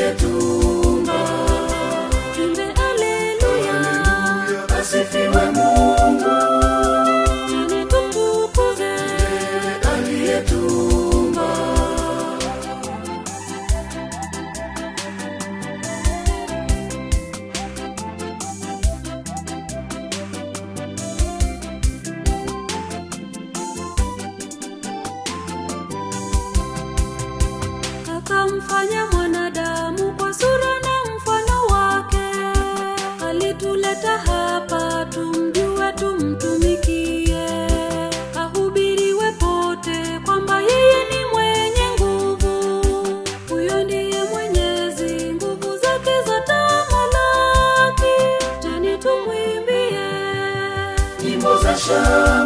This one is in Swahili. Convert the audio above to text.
aliyetumba Imbe haleluya, asifiwe mungu tena tumtukuze. aliyetumba akamfanya mwanadamu kwa sura na mfano wake. Alituleta hapa tumjue, tumtumikie, ahubiriwe pote kwamba yeye ni mwenye nguvu. Huyo ndiye Mwenyezi, nguvu zake za tamalaki. Jeni tumwimbie nyimbo za shangwe